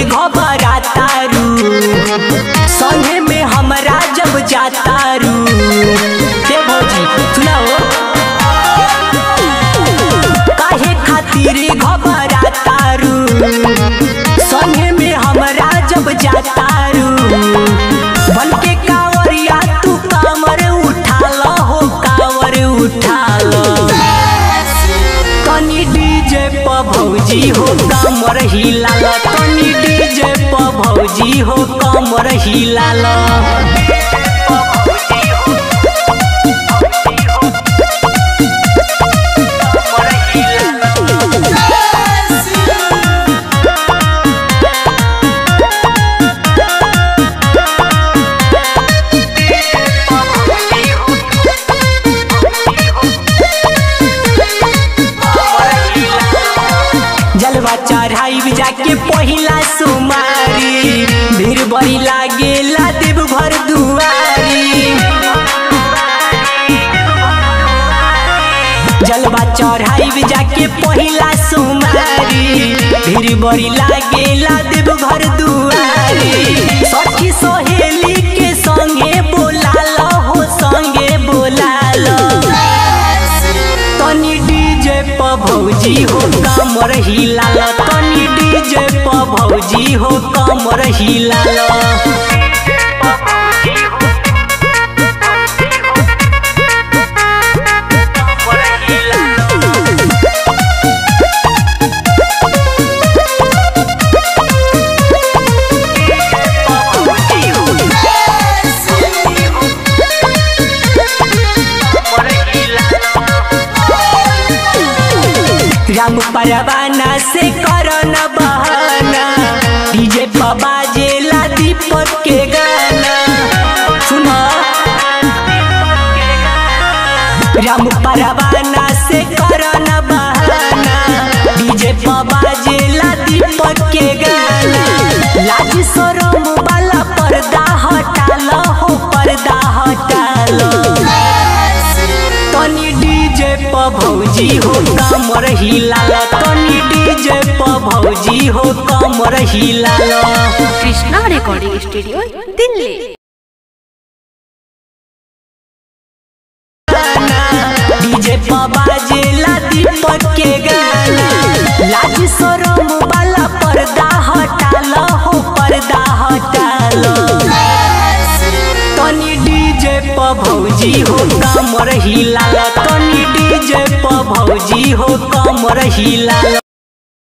घबरातारू संगे में हमरा जब जातारू हे भौजी सुनाओ काहे खातिर घबरातारू संगे में हमरा जब जातारू बन के कांवरिया तू कांवर उठा लो हो कांवर उठा लो तनी डीजे प भौजी हो कमर हिला लो तनी डीजे प भौजी हो कमर हिला लो जलवा चढ़ाई जाके पहिला सुमारी भीड़ बड़ी लागेला देव घर दुआरी जलवा चढ़ाई जाके पहिला सुमारी भीड़ बड़ी लागेला देव घर दुआरी सखी सहेली के संगे बोला लो हो संगे बोला लो तनी डीजे प भौजी हो कमर हिला लो तनी डीजे प भौजी हो कमर हिला लो राम परवाना से करन बहाना डीजे पर बाजेला दीपक के गाना सुनो राम परवाना से करन बहाना डीजे पर बाजेला दीपक के गाना लाज शरम वाला पर्दा हटा लो हो पर्दा हटा लो तनी डीजे प भौजी हो कमर हिला लो तनी डीजे प भौजी हो कमर हिला लो Krishna recording studio Delhi DJ प बाजेला दीपक के गाना लाज शरम वाला पर्दा हटा लो हो पर्दा हटा लो तनी डीजे प भौजी हो कमर हिला लो तनी डीजे प भौजी हो कमर हिला लो